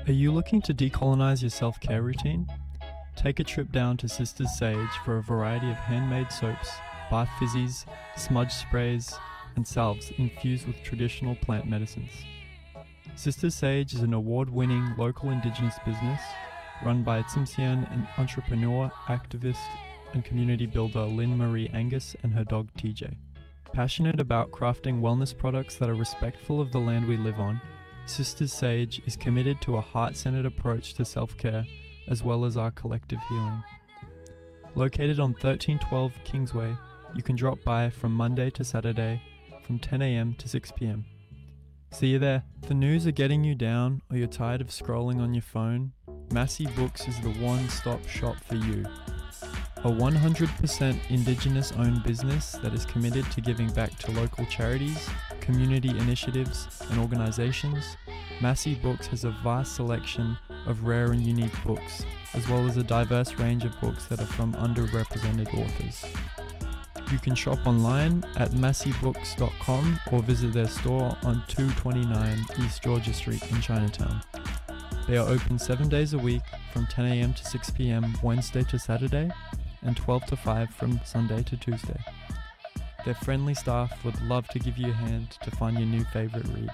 Are you looking to decolonize your self care routine? Take a trip down to Sisters Sage for a variety of handmade soaps, bath fizzies, smudge sprays, and salves infused with traditional plant medicines. Sisters Sage is an award winning local indigenous business run by Tsimshian and entrepreneur, activist, and community builder Lynn Marie Angus and her dog TJ. Passionate about crafting wellness products that are respectful of the land we live on, Sisters Sage is committed to a heart centered approach to self care as well as our collective healing. Located on 1312 Kingsway, you can drop by from Monday to Saturday from 10am to 6pm. See you there. If the news are getting you down or you're tired of scrolling on your phone, Massey Books is the one stop shop for you. A 100% Indigenous owned business that is committed to giving back to local charities, community initiatives, and organizations, Massey Books has a vast selection of rare and unique books, as well as a diverse range of books that are from underrepresented authors. You can shop online at masseybooks.com or visit their store on 229 East Georgia Street in Chinatown. They are open seven days a week from 10am to 6pm Wednesday to Saturday and 12 to 5 from Sunday to Tuesday. Their friendly staff would love to give you a hand to find your new favorite read.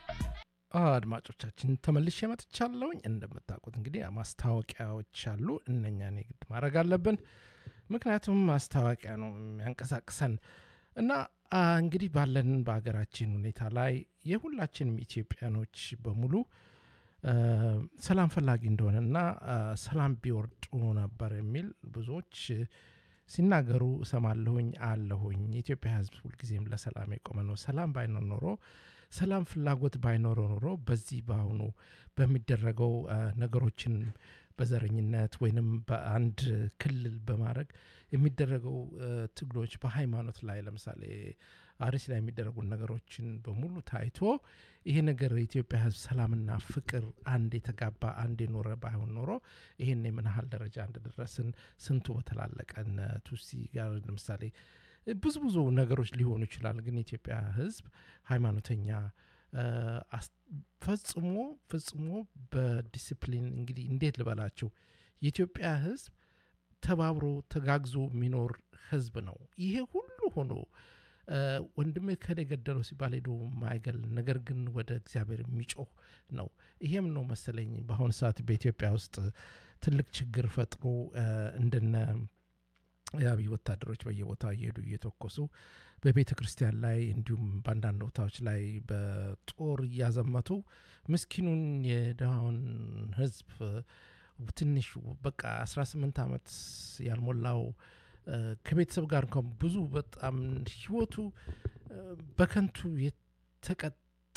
አድማጮቻችን ተመልሼ መጥቻለሁኝ። እንደምታውቁት እንግዲህ ማስታወቂያዎች አሉ። እነኛን የግድ ማድረግ አለብን፣ ምክንያቱም ማስታወቂያ ነው የሚያንቀሳቅሰን እና አ፣ እንግዲህ ባለን በሀገራችን ሁኔታ ላይ የሁላችንም ኢትዮጵያኖች በሙሉ አ፣ ሰላም ፈላጊ እንደሆነ እና አ፣ ሰላም ቢወርድ ጥሩ ነበር የሚል ብዙዎች ሲናገሩ እሰማለሁኝ አለሁኝ። የኢትዮጵያ ሕዝብ ሁልጊዜም ለሰላም የቆመ ነው። ሰላም ባይኖር ኖሮ ሰላም ፍላጎት ባይኖረው ኖሮ በዚህ በአሁኑ በሚደረገው አ፣ ነገሮችን በዘረኝነት ወይንም በአንድ ክልል በማድረግ የሚደረገው አ፣ ትግሎች በሃይማኖት ላይ ለምሳሌ አርሲ ላይ የሚደረጉ ነገሮችን በሙሉ ታይቶ ይሄ ነገር የኢትዮጵያ ሕዝብ ሰላምና ፍቅር አንድ የተጋባ አንድ የኖረ ባይሆን ኖሮ ይሄን የምን ያህል ደረጃ እንደደረስን ስንቱ በተላለቀ እነ ቱሲ ጋር ለምሳሌ ብዙ ብዙ ነገሮች ሊሆኑ ይችላል። ግን የኢትዮጵያ ሕዝብ ሃይማኖተኛ አ፣ አስ- ፈጽሞ ፈጽሞ በዲስፕሊን እንግዲህ እንዴት ልበላችሁ የኢትዮጵያ ሕዝብ ተባብሮ ተጋግዞ የሚኖር ሕዝብ ነው። ይሄ ሁሉ ሆኖ አ፣ ወንድሜ ከሌ ገደለው ሲባል ሄዶ ማይገል ነገር ግን ወደ እግዚአብሔር የሚጮህ ነው። ይሄም ነው መሰለኝ በአሁኑ ሰዓት በኢትዮጵያ ውስጥ ትልቅ ችግር ፈጥሮ አ፣ እንደነ የአብይ ወታደሮች በየቦታው እየሄዱ እየተኮሱ በቤተ ክርስቲያን ላይ እንዲሁም በአንዳንድ ቦታዎች ላይ በጦር እያዘመቱ ምስኪኑን የድሃውን ህዝብ ትንሽ በቃ 18 ዓመት ያልሞላው እ፣ ከቤተሰብ ጋር እንኳን ብዙ በጣም ህይወቱ እ፣ በከንቱ የተቀጣ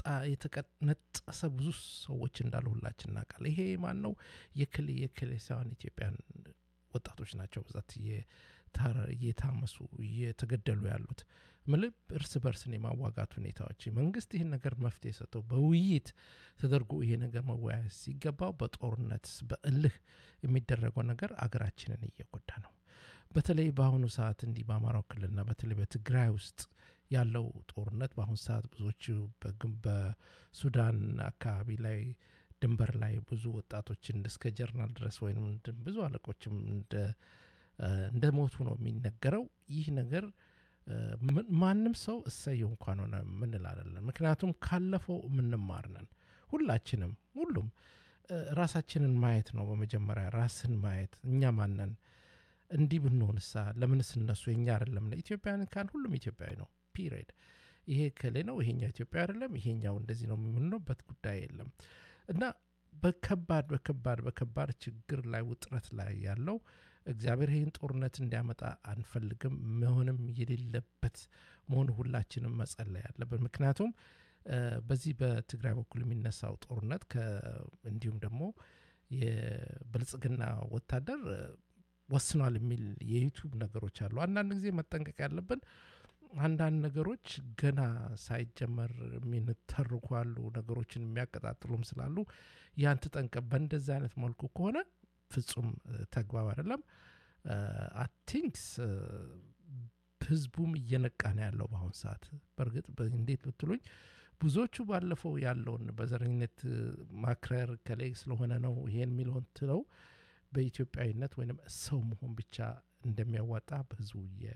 የተቀነጠሰ ብዙ ሰዎች እንዳሉ ሁላችን እናውቃለን። ይሄ ማን ነው? የክሌ የክሌ ሳይሆን ኢትዮጵያን ወጣቶች ናቸው ብዛት እየታረ- እየታመሱ እየተገደሉ ያሉት ምልብ እርስ በርስን የማዋጋት ሁኔታዎች መንግስት ይህን ነገር መፍትሄ ሰጥተው በውይይት ተደርጎ ይሄ ነገር መወያየት ሲገባው በጦርነት በእልህ የሚደረገው ነገር አገራችንን እየጎዳ ነው። በተለይ በአሁኑ ሰዓት እንዲህ በአማራው ክልልና በተለይ በትግራይ ውስጥ ያለው ጦርነት በአሁኑ ሰዓት ብዙዎቹ በግን- በሱዳን አካባቢ ላይ ድንበር ላይ ብዙ ወጣቶችን እስከ ጀርናል ድረስ ወይም እንደ- ብዙ አለቆችም እንደ እንደ ሞቱ ነው የሚነገረው። ይህ ነገር እ፣ ምን- ማንም ሰው እሰየው እንኳን ሆነ ምንል አይደለም። ምክንያቱም ካለፈው የምንማር ነን ሁላችንም፣ ሁሉም እ፣ ራሳችንን ማየት ነው በመጀመሪያ ራስን ማየት። እኛ ማነን? እንዲህ ብንሆንሳ ለምንስ እነሱ የኛ አይደለም? ኢትዮጵያን ካን ሁሉም ኢትዮጵያዊ ነው። ፒሪድ። ይሄ ከሌ ነው ይሄኛው ኢትዮጵያ አይደለም ይሄኛው እንደዚህ ነው የምንልበት ጉዳይ የለም እና በከባድ በከባድ በከባድ ችግር ላይ ውጥረት ላይ ያለው እግዚአብሔር ይህን ጦርነት እንዲያመጣ አንፈልግም። መሆንም የሌለበት መሆኑ ሁላችንም መጸለይ ያለብን። ምክንያቱም እ፣ በዚህ በትግራይ በኩል የሚነሳው ጦርነት ከ- እንዲሁም ደግሞ የብልጽግና ወታደር እ፣ ወስኗል የሚል የዩቱብ ነገሮች አሉ። አንዳንድ ጊዜ መጠንቀቅ ያለብን አንዳንድ ነገሮች ገና ሳይጀመር የሚንተርኩ አሉ፣ ነገሮችን የሚያቀጣጥሉም ስላሉ ያን ተጠንቀቅ። በእንደዚህ አይነት መልኩ ከሆነ ፍጹም እ፣ ተግባብ አይደለም። አቲንክስ ህዝቡም እየነቃ ነው ያለው በአሁን ሰዓት። በእርግጥ በ- እንዴት ብትሉኝ ብዙዎቹ ባለፈው ያለውን በዘረኝነት ማክረር ከላይ ስለሆነ ነው ይሄን የሚለውን ትለው በኢትዮጵያዊነት ወይም ሰው መሆን ብቻ እንደሚያዋጣ በህዝቡ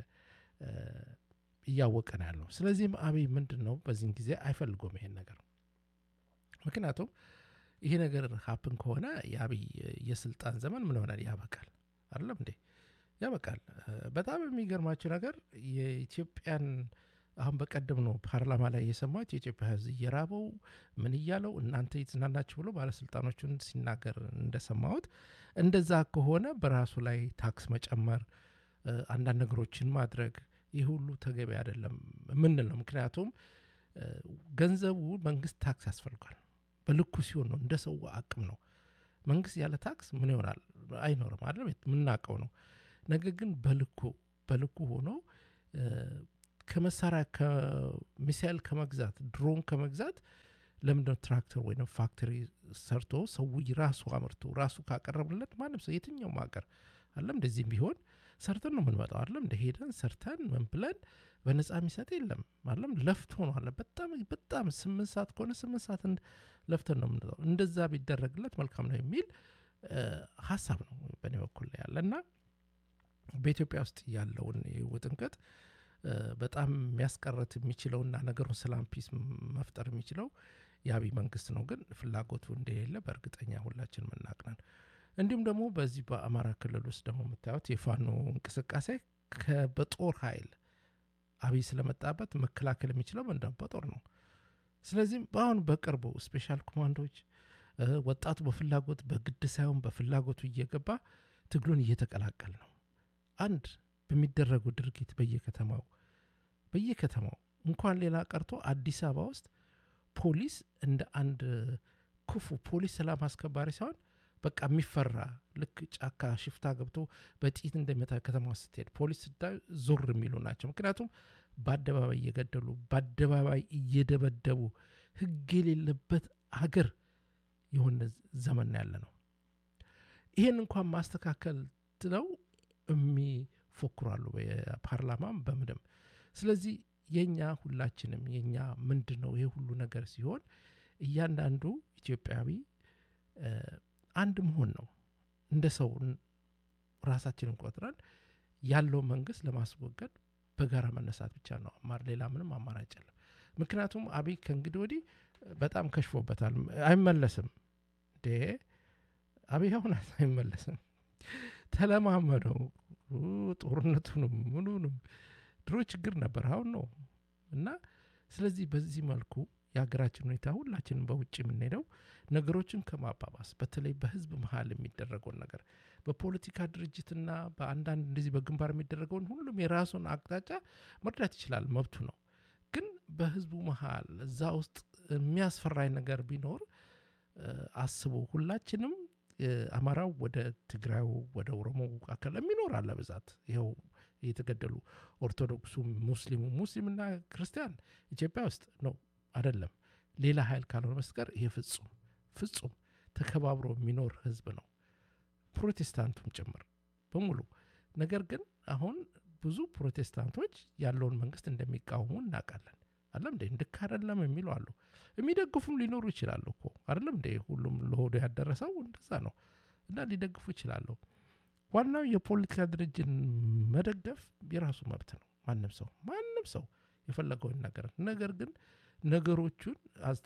እያወቀ ነው ያለው። ስለዚህም አብይ ምንድን ነው በዚህን ጊዜ አይፈልጎም ይሄን ነገር ምክንያቱም ይሄ ነገር ሀፕን ከሆነ የአብይ የስልጣን ዘመን ምን ሆናል? ያበቃል። አይደለም እንዴ? ያበቃል። በጣም የሚገርማቸው ነገር የኢትዮጵያን አሁን በቀደም ነው ፓርላማ ላይ የሰማሁት የኢትዮጵያ ህዝብ እየራበው ምን እያለው እናንተ የተዝናናችሁ ብሎ ባለስልጣኖቹን ሲናገር እንደሰማሁት እንደዛ ከሆነ በራሱ ላይ ታክስ መጨመር፣ አንዳንድ ነገሮችን ማድረግ ይህ ሁሉ ተገቢ አይደለም ምንል ነው። ምክንያቱም ገንዘቡ መንግስት ታክስ ያስፈልጓል። በልኩ ሲሆን ነው እንደ ሰው አቅም ነው። መንግስት ያለ ታክስ ምን ይሆናል? አይኖርም አይደለም የምናውቀው ነው። ነገር ግን በልኩ በልኩ ሆኖ ከመሳሪያ ከሚሳኤል ከመግዛት ድሮን ከመግዛት ለምንድነው ትራክተር ወይም ፋክተሪ ሰርቶ ሰው ራሱ አምርቶ ራሱ ካቀረብለት ማንም ሰው የትኛውም ሀገር አለም እንደዚህም ቢሆን ሰርተን ነው የምንመጣው። አለም እንደ ሄደን ሰርተን ምን ብለን በነፃ የሚሰጥ የለም። አለም ለፍቶ ነው አለ በጣም በጣም ስምንት ሰዓት ከሆነ ስምንት ሰዓት ለፍተን ነው የምንመጣው። እንደዛ ቢደረግለት መልካም ነው የሚል ሀሳብ ነው በእኔ በኩል ላይ ያለ እና በኢትዮጵያ ውስጥ ያለውን ውጥንቅጥ በጣም የሚያስቀረት የሚችለውና ነገሩን ሰላም ፒስ መፍጠር የሚችለው የአብይ መንግስት ነው። ግን ፍላጎቱ እንደሌለ በእርግጠኛ ሁላችን ምናቅነን። እንዲሁም ደግሞ በዚህ በአማራ ክልል ውስጥ ደግሞ የምታዩት የፋኖ እንቅስቃሴ በጦር ኃይል አብይ ስለመጣበት መከላከል የሚችለው ምንድነው? በጦር ነው። ስለዚህም በአሁን በቅርቡ ስፔሻል ኮማንዶዎች ወጣቱ በፍላጎት በግድ ሳይሆን በፍላጎቱ እየገባ ትግሉን እየተቀላቀል ነው። አንድ በሚደረጉ ድርጊት በየከተማው በየከተማው እንኳን ሌላ ቀርቶ አዲስ አበባ ውስጥ ፖሊስ እንደ አንድ ክፉ ፖሊስ ሰላም አስከባሪ ሳይሆን በቃ የሚፈራ ልክ ጫካ ሽፍታ ገብቶ በጥይት እንደሚመታ ከተማ ውስጥ ስትሄድ ፖሊስ ስታዩ ዞር የሚሉ ናቸው። ምክንያቱም በአደባባይ እየገደሉ በአደባባይ እየደበደቡ ሕግ የሌለበት ሀገር የሆነ ዘመን ያለ ነው። ይህን እንኳን ማስተካከል ትለው የሚፎክራሉ በፓርላማም በምድም። ስለዚህ የኛ ሁላችንም የኛ ምንድን ነው ይሄ ሁሉ ነገር ሲሆን እያንዳንዱ ኢትዮጵያዊ አንድ መሆን ነው። እንደ ሰው ራሳችንን ቆጥረን ያለው መንግስት ለማስወገድ በጋራ መነሳት ብቻ ነው። አማር ሌላ ምንም አማራጭ የለም። ምክንያቱም አብይ ከእንግዲህ ወዲህ በጣም ከሽፎበታል። አይመለስም እንዴ አብይ አሁን አይመለስም። ተለማመደው ጦርነቱንም ምኑንም ድሮ ችግር ነበር፣ አሁን ነው እና ስለዚህ በዚህ መልኩ የሀገራችን ሁኔታ ሁላችንም በውጭ የምንሄደው ነገሮችን ከማባባስ በተለይ በህዝብ መሀል የሚደረገውን ነገር በፖለቲካ ድርጅትና በአንዳንድ እንደዚህ በግንባር የሚደረገውን ሁሉም የራሱን አቅጣጫ መርዳት ይችላል፣ መብቱ ነው። ግን በህዝቡ መሀል እዛ ውስጥ የሚያስፈራኝ ነገር ቢኖር አስቦ ሁላችንም አማራው ወደ ትግራዩ ወደ ኦሮሞ አካል የሚኖር አለ ብዛት ይኸው የተገደሉ ኦርቶዶክሱ፣ ሙስሊሙ ሙስሊምና ክርስቲያን ኢትዮጵያ ውስጥ ነው አይደለም ሌላ ኃይል ካልሆነ በስተቀር ይሄ ፍጹም ፍጹም ተከባብሮ የሚኖር ህዝብ ነው፣ ፕሮቴስታንቱም ጭምር በሙሉ። ነገር ግን አሁን ብዙ ፕሮቴስታንቶች ያለውን መንግስት እንደሚቃወሙ እናውቃለን። አለም እንዴ እንድክ አደለም የሚሉ አሉ። የሚደግፉም ሊኖሩ ይችላሉ እኮ አደለም እንዴ ሁሉም ለሆዶ ያደረሰው እንደዛ ነው እና ሊደግፉ ይችላሉ። ዋናው የፖለቲካ ድርጅት መደገፍ የራሱ መብት ነው። ማንም ሰው ማንም ሰው የፈለገውን ነገር ነገር ግን ነገሮቹን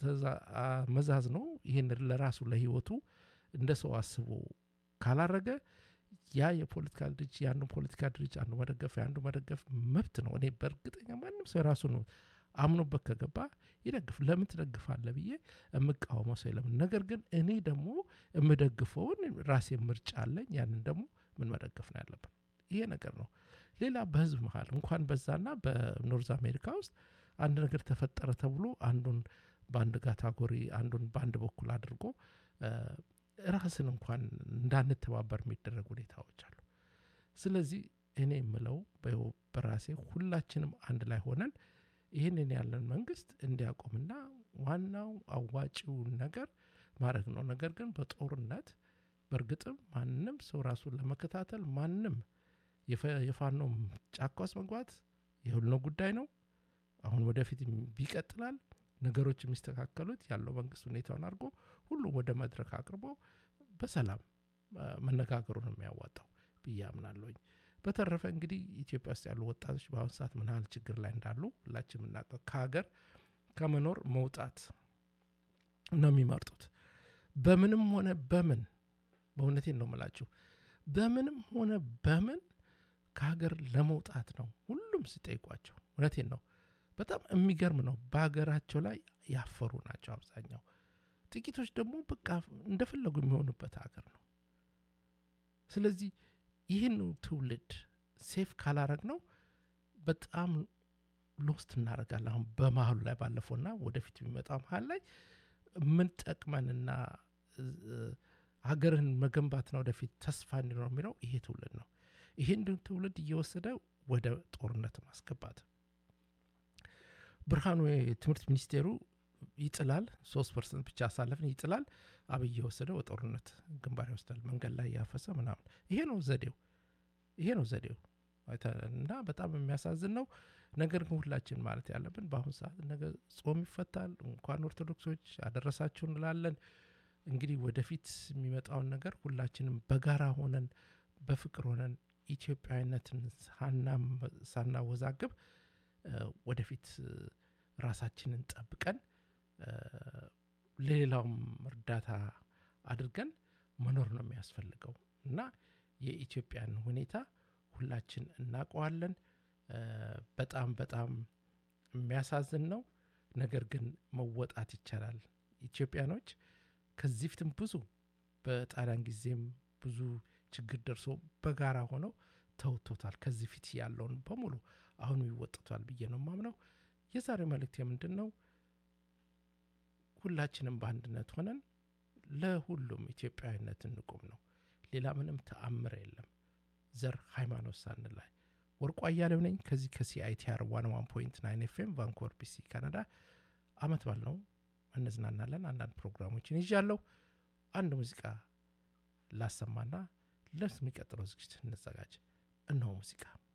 መዛዝ ነው ይህን ለራሱ ለህይወቱ እንደ ሰው አስቦ ካላረገ ያ የፖለቲካ ድርጅት የአንዱ ፖለቲካ ድርጅት አንዱ መደገፍ የአንዱ መደገፍ መብት ነው። እኔ በእርግጠኛ ማንም ሰው የራሱ ነው አምኖበት ከገባ ይደግፍ። ለምን ትደግፋለህ ብዬ የምቃወመው ሰው የለም። ነገር ግን እኔ ደግሞ የምደግፈውን ራሴ ምርጫ አለኝ። ያንን ደግሞ ምን መደገፍ ነው ያለብን ይሄ ነገር ነው። ሌላ በህዝብ መሀል እንኳን በዛና በኖርዝ አሜሪካ ውስጥ አንድ ነገር ተፈጠረ ተብሎ አንዱን በአንድ ካታጎሪ አንዱን በአንድ በኩል አድርጎ ራስን እንኳን እንዳንተባበር የሚደረግ ሁኔታዎች አሉ። ስለዚህ እኔ የምለው በራሴ ሁላችንም አንድ ላይ ሆነን ይህንን ያለን መንግስት እንዲያቆምና ዋናው አዋጪውን ነገር ማድረግ ነው። ነገር ግን በጦርነት በእርግጥም ማንም ሰው ራሱን ለመከታተል ማንም የፋኖ ጫካ ውስጥ መግባት የሁሉ ጉዳይ ነው። አሁን ወደፊት ይቀጥላል። ነገሮች የሚስተካከሉት ያለው መንግስት ሁኔታውን አድርጎ ሁሉም ወደ መድረክ አቅርቦ በሰላም መነጋገሩ ነው የሚያዋጣው ብዬ አምናለሁኝ። በተረፈ እንግዲህ ኢትዮጵያ ውስጥ ያሉ ወጣቶች በአሁኑ ሰዓት ምን ያህል ችግር ላይ እንዳሉ ሁላችን የምናውቀው ከሀገር ከመኖር መውጣት ነው የሚመርጡት። በምንም ሆነ በምን በእውነቴን ነው የምላችሁ፣ በምንም ሆነ በምን ከሀገር ለመውጣት ነው ሁሉም ሲጠይቋቸው። እውነቴን ነው። በጣም የሚገርም ነው። በሀገራቸው ላይ ያፈሩ ናቸው አብዛኛው። ጥቂቶች ደግሞ በቃ እንደፈለጉ የሚሆኑበት ሀገር ነው። ስለዚህ ይህን ትውልድ ሴፍ ካላረግ ነው በጣም ሎስት እናደርጋለን። አሁን በመሀሉ ላይ ባለፈውና ወደፊት የሚመጣው መሀል ላይ ምን ጠቅመንና ሀገርህን መገንባትና ወደፊት ተስፋ እንዲኖር የሚለው ይሄ ትውልድ ነው። ይህን ትውልድ እየወሰደ ወደ ጦርነት ማስገባት ብርሃኑ የትምህርት ሚኒስቴሩ ይጥላል። ሶስት ፐርሰንት ብቻ አሳለፍን ይጥላል። አብይ የወሰደ ወደ ጦርነት ግንባር ይወስዳል። መንገድ ላይ ያፈሰ ምናምን። ይሄ ነው ዘዴው፣ ይሄ ነው ዘዴው እና በጣም የሚያሳዝን ነው። ነገር ግን ሁላችን ማለት ያለብን በአሁኑ ሰዓት ነገ ጾም ይፈታል። እንኳን ኦርቶዶክሶች አደረሳችሁ እንላለን። እንግዲህ ወደፊት የሚመጣውን ነገር ሁላችንም በጋራ ሆነን በፍቅር ሆነን ኢትዮጵያዊነትን ሳናወዛግብ ወደፊት ራሳችንን ጠብቀን ለሌላውም እርዳታ አድርገን መኖር ነው የሚያስፈልገው እና የኢትዮጵያን ሁኔታ ሁላችን እናውቀዋለን። በጣም በጣም የሚያሳዝን ነው። ነገር ግን መወጣት ይቻላል። ኢትዮጵያኖች ከዚህ ፊትም ብዙ በጣሊያን ጊዜም ብዙ ችግር ደርሶ በጋራ ሆነው ተውቶታል። ከዚህ ፊት ያለውን በሙሉ አሁኑ ይወጥቷል ብዬ ነው የማምነው። የዛሬ መልእክት የምንድን ነው? ሁላችንም በአንድነት ሆነን ለሁሉም ኢትዮጵያዊነት እንቁም ነው። ሌላ ምንም ተአምር የለም። ዘር ሃይማኖት ሳንላይ ወርቁ አያሌው ነኝ ከዚህ ከሲአይቲአር ዋን ዋን ፖይንት ናይን ኤፍኤም ቫንኮቨር ቢሲ ካናዳ። አመት ባል ነው እንዝናናለን። አንዳንድ ፕሮግራሞችን ይዣለሁ። አንድ ሙዚቃ ላሰማና ለሚቀጥለው ዝግጅት እንዘጋጅ። እነሆ ሙዚቃ